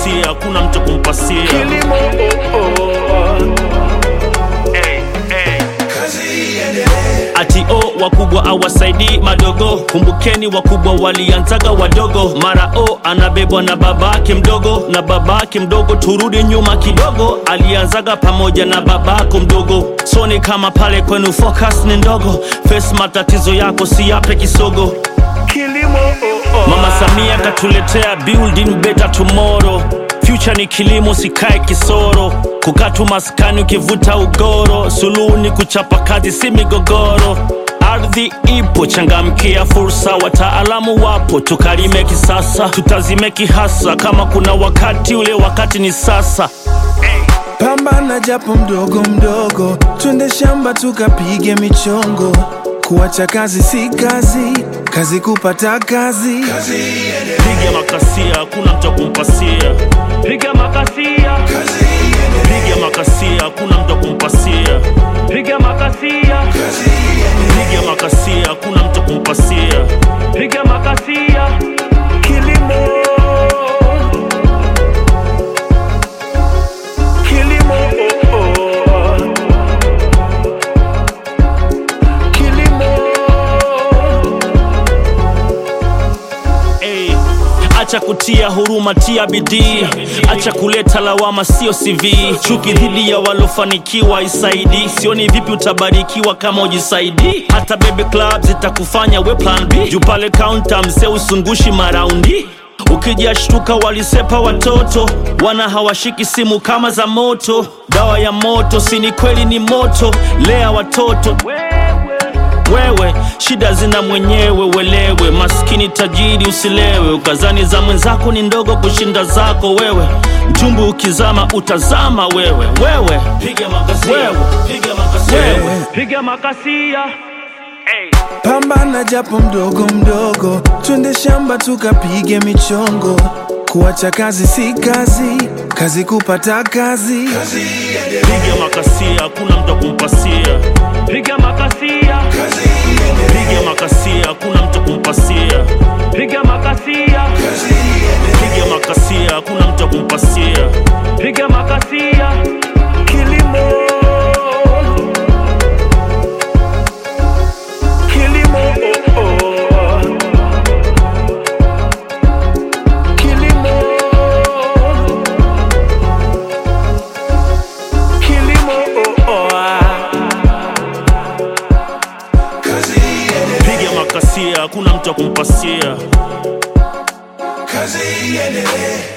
makasia hakuna mtu kumpasia kilimo oh, oh. hey, hey. kazi iendelee ati o wakubwa awasaidii madogo kumbukeni wakubwa walianzaga wadogo mara o anabebwa na babake mdogo na babake mdogo turudi nyuma kidogo alianzaga pamoja na babako mdogo soni kama pale kwenu focus ni ndogo face matatizo yako si yape kisogo kilimo oh, oh. mama samia katuletea building better tomorrow future ni kilimo sikae kisoro kukatu maskani ukivuta ugoro suluhu ni kuchapa kazi si migogoro ardhi ipo changamkia fursa wataalamu wapo tukalime kisasa tutazime kihasa kama kuna wakati ule wakati ni sasa pambana japo mdogo mdogo, twende shamba tukapige michongo. Kuacha kazi si kazi, kazi kupata kazi. kazi iendelee piga makasia hakuna mtu kumpasia piga makasia kazi iendelee piga makasia hakuna mtu kumpasia piga makasia kazi iendelee piga makasia hakuna mtu kumpasia piga makasia kilimo kilimo oh, oh. kilimo hey. acha kutia huruma tia bidii acha kuleta lawama sio cv chuki dhidi ya walofanikiwa isaidi sioni vipi utabarikiwa kama ujisaidi hata bebe club zitakufanya we plan b juu pale kaunta mzee usungushi maraundi ukijashtuka walisepa watoto wana hawashiki simu kama za moto dawa ya moto sini kweli ni moto lea watoto wewe shida zina mwenyewe welewe maskini tajiri usilewe ukazani za mwenzako ni ndogo kushinda zako wewe mchumbu ukizama utazama wewe wewe piga makasia wewe piga makasia wewe piga makasia hey. Pambana japo mdogo mdogo, twende shamba tukapige michongo. Kuacha kazi si kazi, kazi kupata kazi. kazi iendelee piga makasia hakuna mtu kumpasia piga makasia kazi iendelee piga makasia hakuna mtu kumpasia piga makasia kazi iendelee piga makasia hakuna mtu kumpasia piga makasia kilimo kilimo oh, oh. kilimo kilimo oh, oh. kazi iendelee piga makasia hakuna mtu kumpasia kazi iendelee